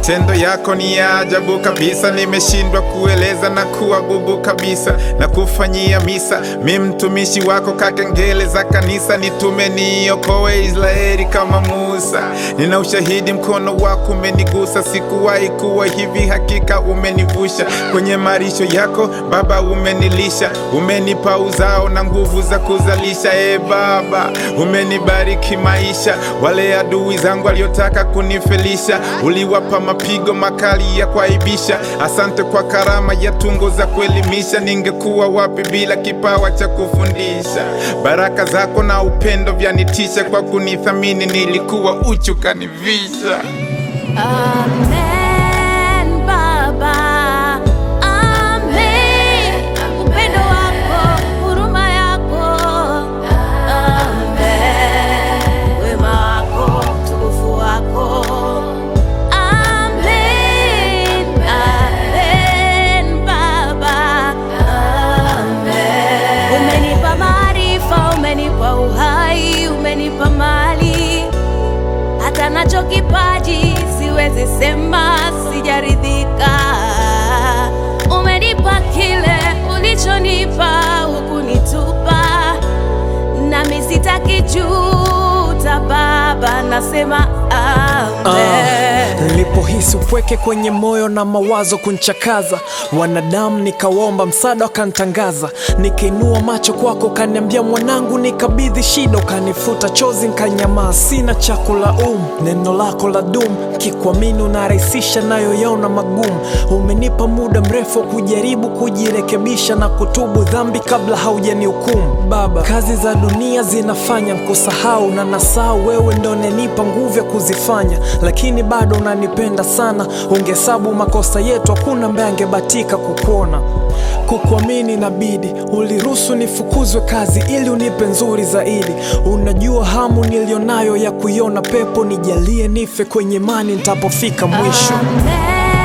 Matendo yako ni ya ajabu kabisa, nimeshindwa kueleza na kuwa bubu kabisa, na kufanyia misa mi mtumishi wako, kakengele za kanisa, nitume niokoe Israeli kama Musa. Nina ushahidi, mkono wako umenigusa, sikuwahi kuwa hivi, hakika umenivusha kwenye marisho yako Baba, umenilisha, umenipa uzao na nguvu za kuzalisha. E Baba, umenibariki maisha, wale adui zangu waliotaka kunifelisha, uliwapa mapigo makali ya kuaibisha. Asante kwa karama ya tungo za kuelimisha, ningekuwa wapi bila kipawa cha kufundisha? Baraka zako na upendo vyanitisha, kwa kunithamini nilikuwa uchu kanivisha. Amen, Baba. Amen. Upendo wako, huruma yako. Amen. Wema wako, utukufu wako. Amen. Amen, Baba. Amen. Umenipa maarifa, umenipa uhai, umenipa mali hata nacho kipaji siwezi sema sijaridhika. Umenipa kile ulichonipa, hukunitupa nami sitaki juta. Baba, nasema amen. Nilipohisi upweke kwenye moyo na mawazo kunchakaza, wanadamu nikaomba msaada, wakantangaza. Nikainua macho kwako, ukaniambia mwanangu, nikabidhi shida, ukanifuta chozi, nkanyamaa, sina cha kulaumu. Neno lako la dumu, kikwamini unarahisisha nayoyaona magumu. Umenipa muda mrefu wa kujaribu kujirekebisha na kutubu dhambi kabla haujanihukumu. Baba, kazi za dunia zinafanya nkusahau, na nasahau wewe ndo unanipa nguvu ya kuzifanya, lakini bado unanipenda sana. Ungehesabu makosa yetu, hakuna ambaye angebatika kukuona. Kukuamini inabidi uliruhusu nifukuzwe kazi ili unipe nzuri zaidi. Unajua hamu nilionayo ya kuiona pepo, nijalie nife kwenye imani nitapofika mwisho. Amen.